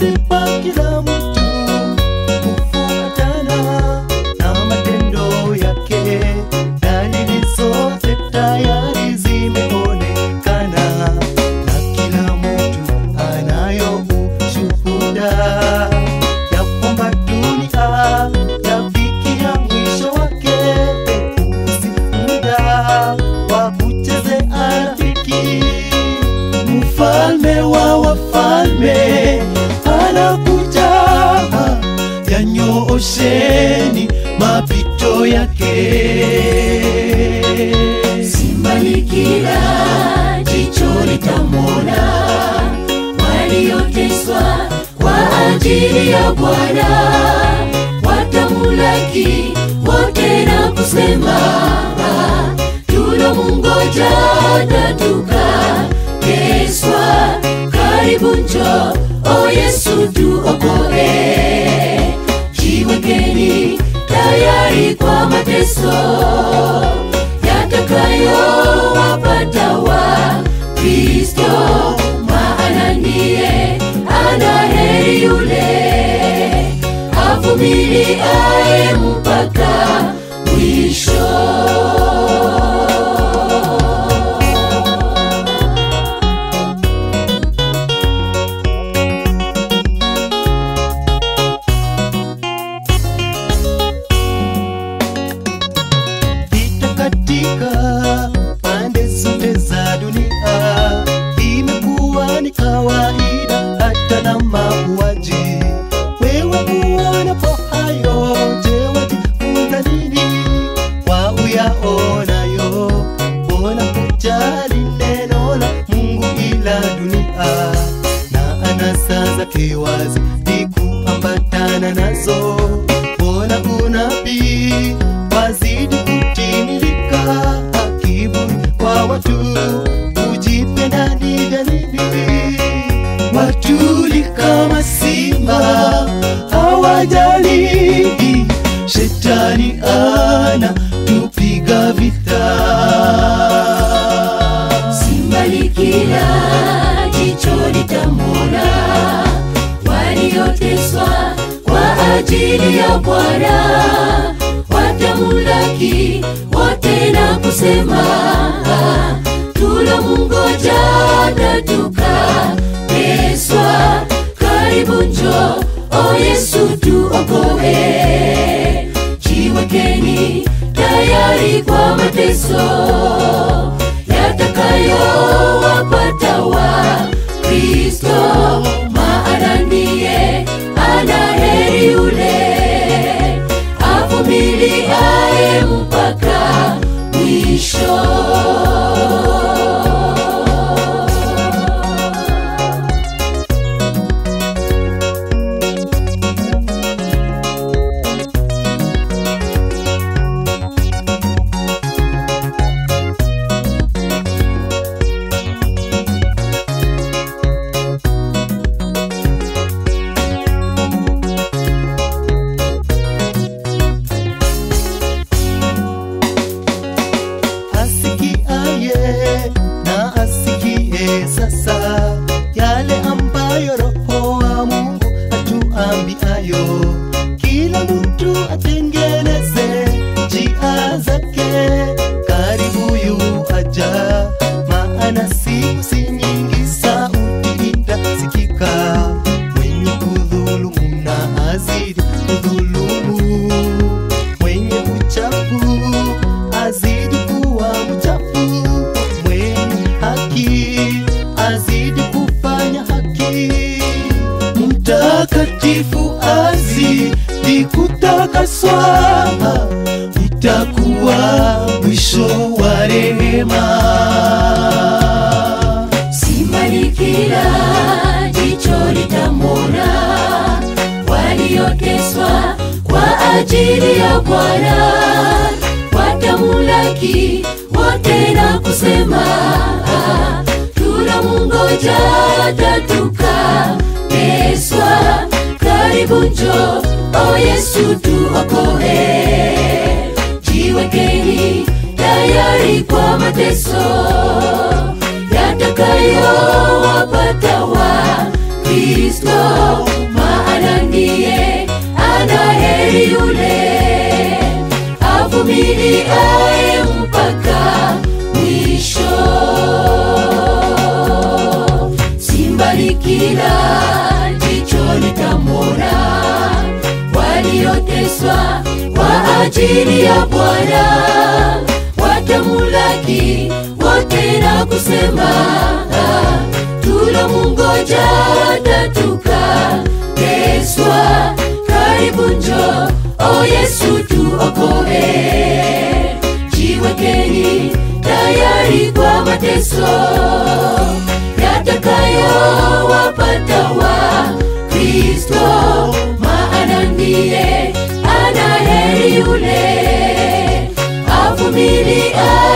amempa kila mtu kufuatana na matendo yake. Dalili zote tayari zimeonekana na kila mtu anayo ushuhuda ya kwamba dunia yafikia mwisho wake. Usi muda wa kuchezea rafiki, mfalme wa wafalme anakuja, yanyoosheni mapito yake. Simbali kila jicho litamwona, walioteswa kwa ajili ya Bwana watamulaki wote na kusema, tunamungoja tatuka keswa. Karibu njo, o Yesu tuokoe, jiwekeni tayari kwa mateso yatakayowapata wa Kristo, maana ndiye ana heri yule avumiliaye mpaka mwisho. Vita katika pande zote za dunia imekuwa ni kawaida, hata na mauaji. Wewe uonapo hayo, je, wajifunza nini kwa uyaonayo? Mbona kujali neno la Mungu ila dunia na anasa zake wazi ni kuambatana nazo? Mbona unabii wazidi kutimilika? Kiburi kwa watu kujipenda ni vya nini? Watuli kama simba hawajali, shetani ana tupiga vita. Simbali kila jicho litamwona, walioteswa kwa ajili ya Bwana watamulaki wote na kusema, tunamungoja tatuka keswa. Karibu njo, o Yesu tuokoe, jiwekeni tayari kwa mateso yatakayowapata wa Kristo, maana ndiye ana heri yule avumiliaye mpaka mwisho. asikiaye na asikie sasa yale ambayo Roho wa Mungu atuambiayo. Kila mtu atengeneze njia zake, karibu yu aja, maana siku si nyingi, sauti itasikika. Mwenye kudhulumu na azidi kudhulumu, mwenye uchafu azidi kuwa mchafu, mwenye haki azidi kufanya haki, mtakatifu azidi kutakaswa, itakuwa mwisho wa rehema. Simbali kila jicho litamwona, walioteswa kwa ajili ya Bwana watamulaki wote na kusema, tunamungoja tatuka keswa. Karibu njo, o Yesu tuokoe, jiwekeni tayari kwa mateso yatakayowapata wa Kristo, avumiliaye mpaka mwisho. Simbali kila jicho litamwona walioteswa kwa ajili ya Bwana, watamulaki wote na kusema ah, tulomungoja tatuka teswa. Karibu njo, o Yesu tuokoe, jiwekeni tayari kwa mateso yatakayowapata wa Kristo, maana ndiye ana heri yule avumiliaye